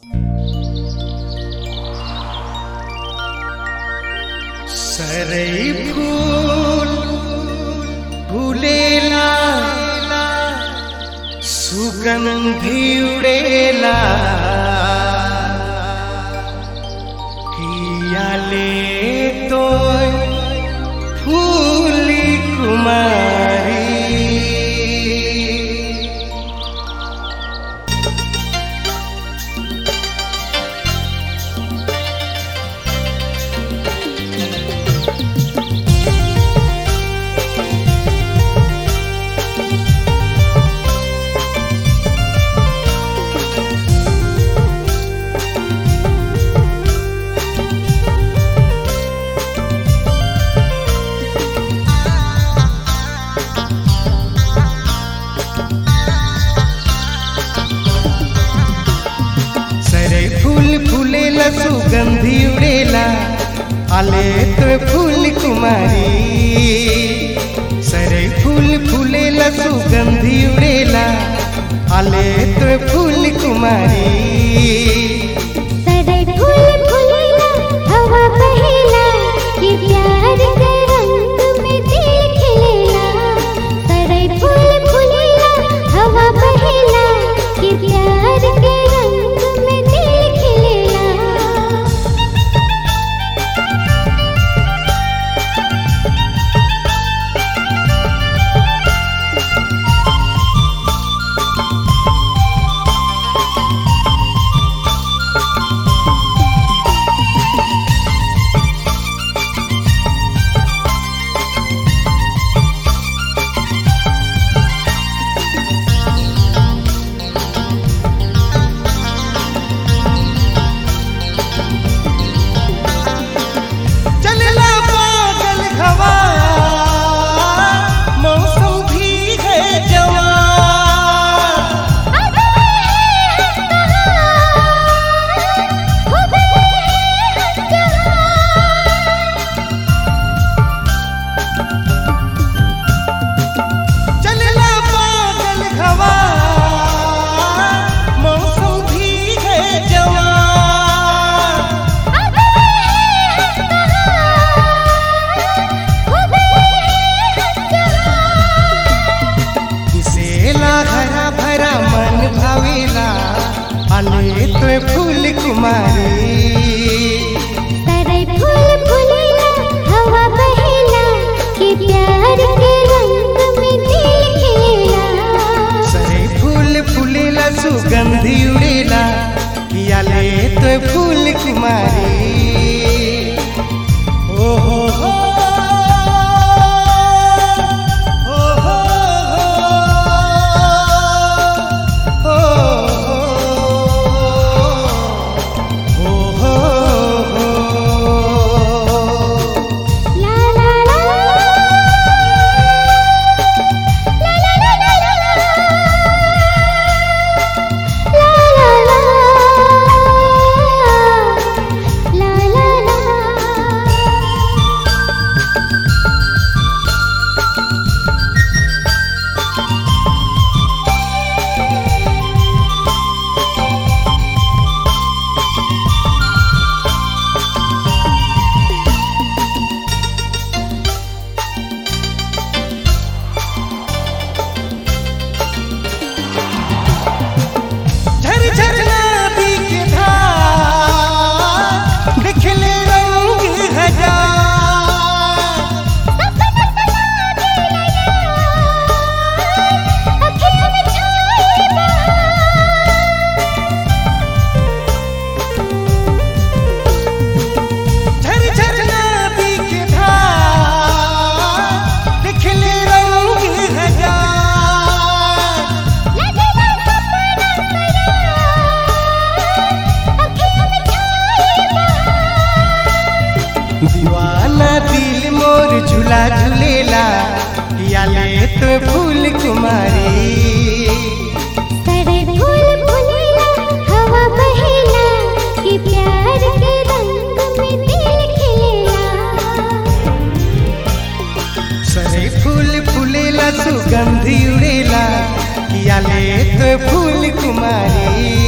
सरई फूल फुलेला सुगंधी उड़ेला कियाले तो फूली कुमारी सरे फूल फुलेला सुगंधी उड़ेला आले तो फूल कुमारी सरे फूल फुलेला सुगंधी उड़ेला आले तो फूल कुमारी सरे फूल फुलेला हवा बहेला ये प्यार के रंग में दिल खिलेला सरे फूल फुलेला हवा बहेला ये प्यार के रंग में दिल खिलेला चलला पागल हवा मौसम भी है जवान चलला पागल हवा मौसम भी है जवान दिसेला हरा भरा मन भावेला आले तो फूल कुमारी सरे फूल फुलेला हवा बहेला ये प्यार के रंग में दिल खिलेला सरे फूल फुलेला सुगंधी उड़ेला कियाले तो फूल कुमारी ओ हो हो ओ हो हो ओ हो हो ला ला ला ला ला ला ला ला ला ला ला झर झर नदी के धार दिखले रंग हजार झर झर नदी के धार दिखले रंग हजार दीवाना दिल मोर झूला झूलेला याले तो फूल कुमारी सरे फूल फुलेला हवा बहेला ये प्यार के रंग में दिल खिलेला सरे फूल फुलेला सुगंधी उड़ेला याले तो फूल कुमारी